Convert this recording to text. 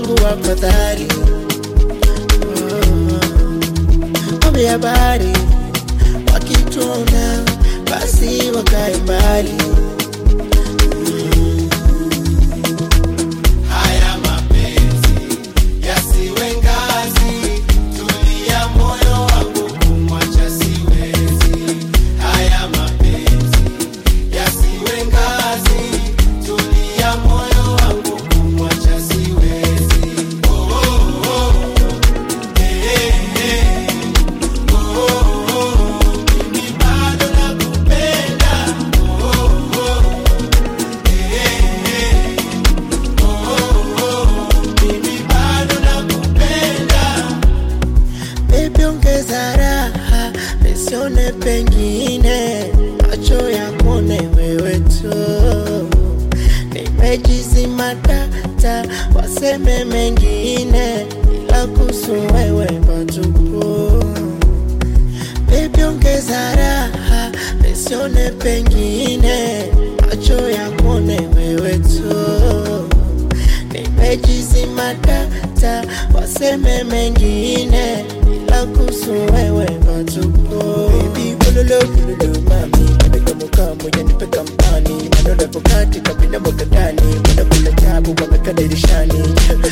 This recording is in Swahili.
wangu wafadhali Ombi habari wakituna basi wakae mbali Haya mapenzi yasiwe ngazi, tulia moyo wangu kumwacha siwezi. Haya mapenzi yasiwe ngazi, tulia moyo wangu kumwacha siwezi. Oh, oh, oh. Eh, eh, eh. Oh, oh, oh. Mimi bado nakupenda. Oh, oh, oh. Eh, eh, eh. Mimi bado nakupenda. Baby ongeza raha nisione pengine macho yakuone wewe tu nimejizima data waseme mengine ila kuhusu wewe patupu Baby ongeza raha nisione pengine macho yakuone wewe tu nimejizima data waseme mengine ila kuhusu wewe patupu Baby bululu bululu mami Nipeka mukamu ya nipeka mpani Manole pokati kabina mwaka ndani Mwana kula tabu wameka dirishani